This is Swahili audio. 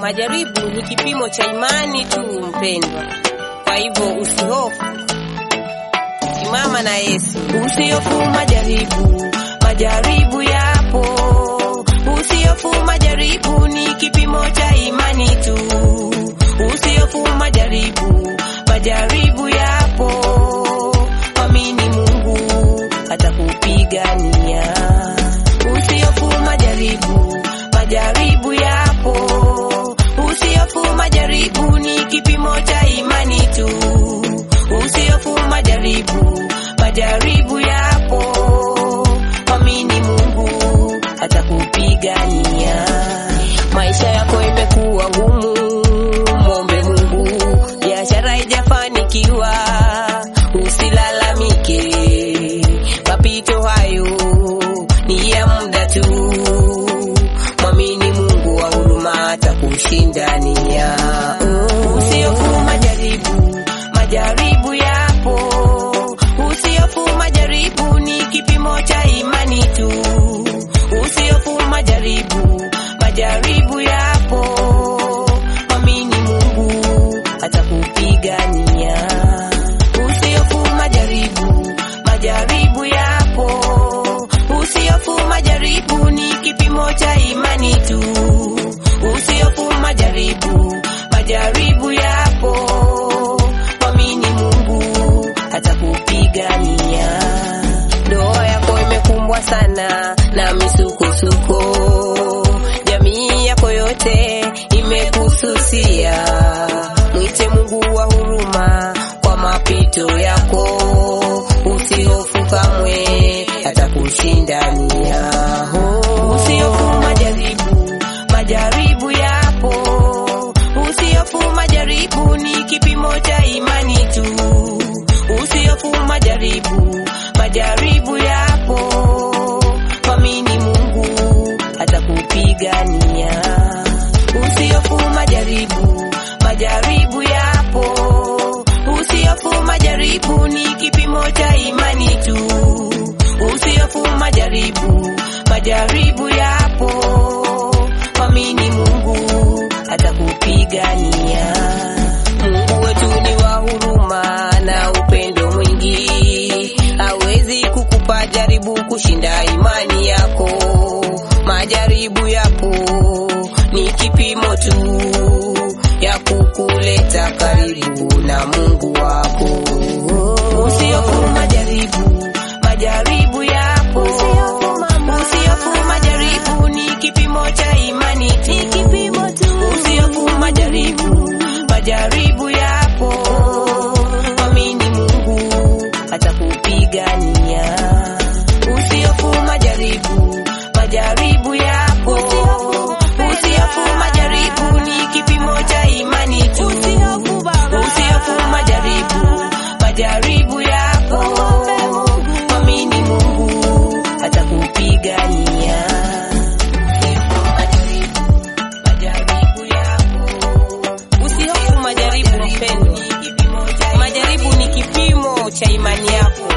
Majaribu ni kipimo cha imani tu, mpendwa. Kwa hivyo usihofu, simama na Yesu. Usihofu majaribu, majaribu yapo. Usihofu majaribu, ni kipimo cha imani tu. Usihofu majaribu, majaribu yapo. Mwamini Mungu atakupigania. Usihofu majaribu, majaribu yapo. Usihofu majaribu, ni kipimo cha imani tu. Usihofu majaribu, majaribu yapo. Mwamini Mungu atakupigania. Maisha yako imekuwa ngumu, mwombe Mungu. Biashara haijafanikiwa, usilalamike. Mapito hayo ni ya muda tu. Mwamini Mungu wa huruma atakushindania. Usihofu majaribu, majaribu yapo. Usihofu majaribu, ni kipimo cha imani tu. Usihofu majaribu, majaribu yapo. Mwamini Mungu atakupigania. Usihofu majaribu, majaribu yapo. Usihofu majaribu, ni kipimo cha imani tu. Usihofu majaribu, majaribu yapo. Mwamini Mungu atakupigania. Ndoa yako imekumbwa sana na misukosuko, jamii yako yote imekususia. Mwite Mungu wa huruma kwa mapito yako, usihofu kamwe, atakushindania. Usihofu majaribu, majaribu yapo. Usihofu majaribu, ni kipimo cha imani tu. Usihofu majaribu, majaribu yapo. Mwamini Mungu atakupigania. Usihofu majaribu, majaribu yapo. Usihofu majaribu, ni kipimo cha imani tu. Usihofu majaribu, majaribu yapo. Mwamini Mungu atakupigania. Mungu wetu ni wa huruma na upendo mwingi, hawezi kukupa jaribu kushinda imani yako. Majaribu yapo ni kipimo tu ya kukuleta karibu na Mungu wako. Usihofu majaribu, majaribu yapo. Usihofu majaribu, ni kipimo cha imani tu. Usihofu majaribu, majaribu yapo. Mwamini Mungu atakupigania. Usihofu majaribu, majaribu yapo. Usihofu majaribu, ni kipimo cha imani tu. Usihofu majaribu, majaribu yapo. Mwamini Mungu atakupigania. Majaribu yapo. Usihofu majaribu, mpendwa. Majaribu ni kipimo cha imani yako.